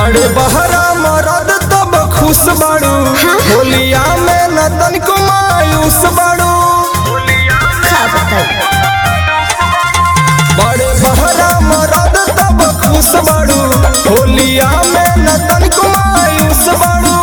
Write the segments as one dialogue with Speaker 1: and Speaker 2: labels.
Speaker 1: बड़े बहरा मरद तब खुश बाड़ू होलिया में न तनिको मायूस बाड़ू
Speaker 2: का बताई
Speaker 1: बड़े बहरा मरद तब खुश बाड़ू होलिया में न तनिको मायूस बाड़ू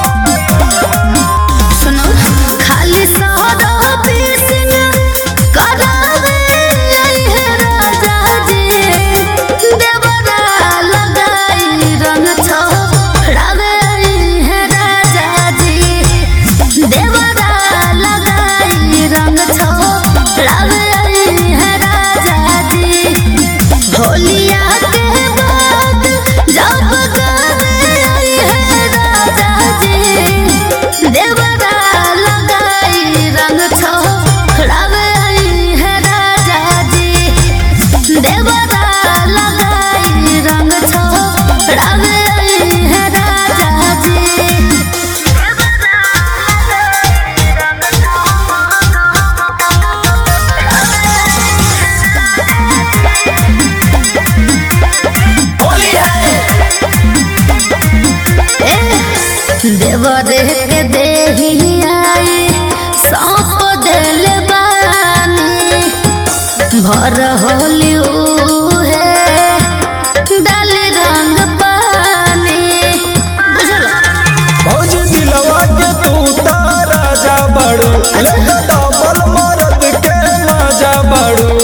Speaker 2: सुनो खाली सहरा पीसिन करावे है राजा जी देवरा लगाई रंग छोड़ावे है राजा जी देवरा लगाई रंग छोड़ावे है राजा जी होलिया के बाद जब गावे है राजा जी देवरा लगाई रंग छोड़ावे है राजा जी देवरा लगाई रंग छोड़ावे है राजा जी देवरे के देही आई सौंप दिल बानी भर होली है डाल रंग पानी बुझल
Speaker 1: भौजी दिलवा के तू तारा जा बाड़ू लगा डबल मरद के मजा बाड़ू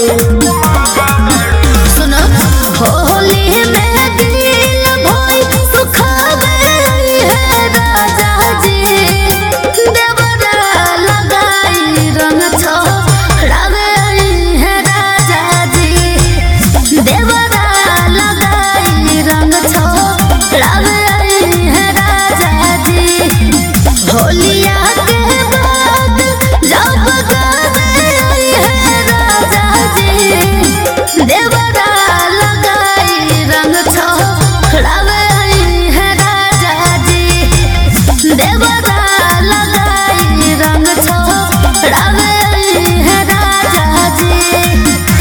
Speaker 2: सुनो होली में दिल भोई सुखावे है राजा जी देवरा लगाई रंग छोड़ावे है राजा जी देवरा लगाई रंग छोड़ावे है राजा जी होलिया के बाद जब गावे है राजा जी देवरा लगाई रंग छोड़ावे है राजा जी देवरा लगाई रंग छोड़ावे है राजा जी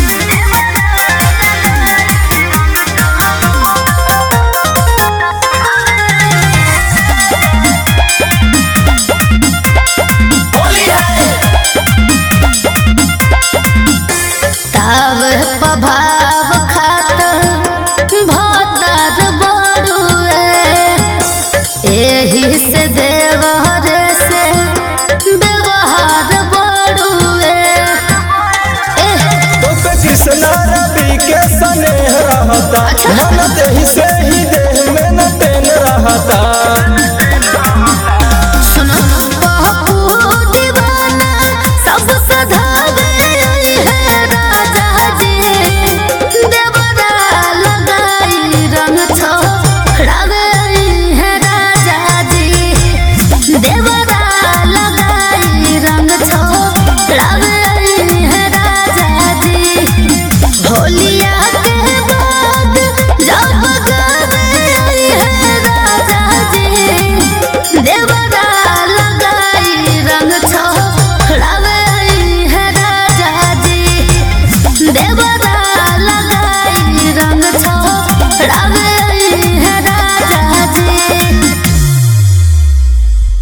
Speaker 2: ताव प्रभाव खात भतर बड़ुए एही से देवर से व्यवहार बड़ुए एह,
Speaker 1: तो पे कृष्णा रवि के स्नेह रहता मन देहि से ही देह में न टेन रहता
Speaker 2: सुनो पप्पू दीवाना सब सधावे है राजा जी देवरा लगाई रंग छोड़ावे है राजा जी देवरा लगाई रंग छोड़ावे है राजा जी होलिया के बाद जब गावे है राजा जी देवरा लगाई रंग छोड़ावे है राजा जी देवरा